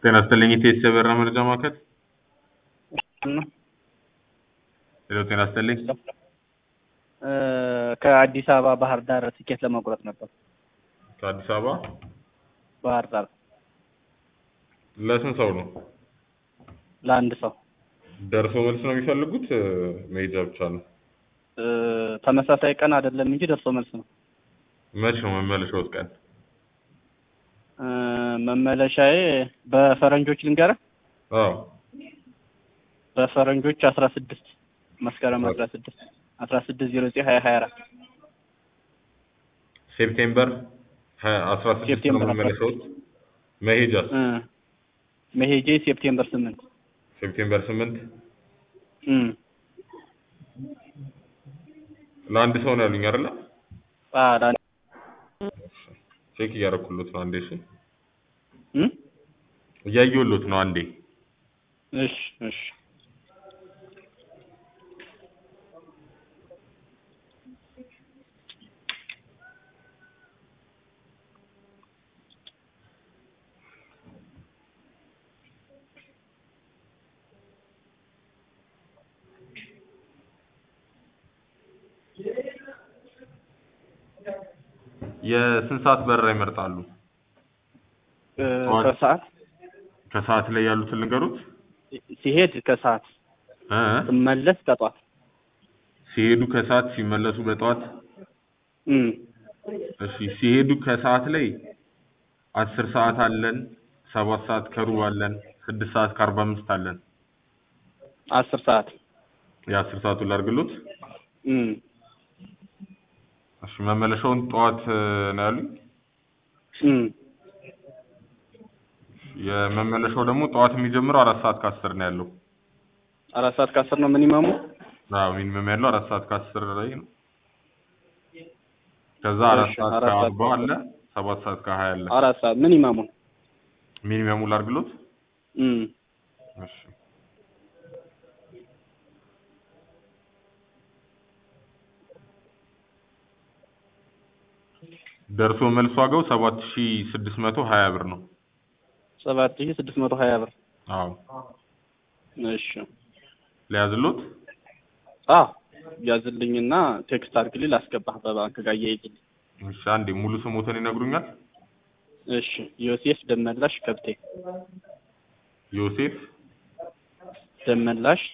ጤና ይስጥልኝ ኢቴስ የበረራ መረጃ ማዕከል። ሄሎ ጤና ይስጥልኝ። ከአዲስ አበባ ባህር ዳር ትኬት ለመቁረጥ ነበር። ከአዲስ አበባ ባህር ዳር ለስንት ሰው ነው? ለአንድ ሰው ደርሶ መልስ ነው የሚፈልጉት? መሄጃ ብቻ ነው? እ፣ ተመሳሳይ ቀን አይደለም እንጂ ደርሶ መልስ ነው። መች ነው መመለሻውስ ቀን? እ፣ መመለሻዬ በፈረንጆች ልንገርህ፣ አዎ በፈረንጆች አስራ ስድስት መስከረም አስራ ስድስት አስራ ስድስት ዜሮ ዘጠኝ ሀያ ሀያ አራት ሴፕቴምበር አስራ ስድስት ነው ሴፕቴምበር አስራ መመለሻውስ? መሄጃስ? እ፣ መሄጄ ሴፕቴምበር ስምንት ሴፕቴምበር ስምንት እ፣ ለአንድ ሰው ነው ያሉኝ አይደለ? አ፣ ለአንድ ቼክ እያደረኩሎት ነው አንዴ። እሺ እ፣ እያየሁሎት ነው አንዴ። እሺ እሺ የስንት ሰዓት በረራ ይመርጣሉ? እ፣ ጠዋት። ከሰዓት ከሰዓት ላይ ያሉትን ልንገሩት? ሲሄድ ከሰዓት እ? ስመለስ ከጧት ሲሄዱ ከሰዓት ሲመለሱ በጠዋት እ፣ እሺ ሲሄዱ ከሰዓት ላይ አስር ሰዓት አለን፣ ሰባት ሰዓት ከሩብ አለን፣ ስድስት ሰዓት ከአርባ አምስት አለን። አስር ሰዓት የአስር ሰዓቱን ላድርግሎት? እ፣ እሺ መመለሻውን ጠዋት እ፣ ነው ያሉኝ። እ፣ የመመለሻው ደግሞ ጠዋት የሚጀምረው አራት ሰዓት ከአስር ነው ያለው። አራት ሰዓት ከአስር ነው ሚኒመሙ። አዎ ሚኒመም ያለው አራት ሰዓት ከአስር ላይ ነው። ከዛ አራት እሺ፣ ሰዓት አራት ሰዓት ከአርባ አለ፣ ሰባት ሰዓት ከሀያ አለ። አራት ሰዓት ሚኒመሙን ሚኒመሙ ላድርግሎት? እ፣ እሺ ደርሶ መልስ ዋጋው ሰባት ሺ ስድስት መቶ ሀያ ብር ነው። ሰባት ሺህ ስድስት መቶ ሀያ ብር። አዎ እሺ ሊያዝሎት? አ ያዝልኝና ቴክስት አድርግልኝ ላስገባህ በባንክ ጋር እያይዝልኝ። እሺ አንዴ ሙሉ ስሞትን ይነግሩኛል? እሺ ዮሴፍ ደመላሽ ከብቴ ዮሴፍ ደመላሽ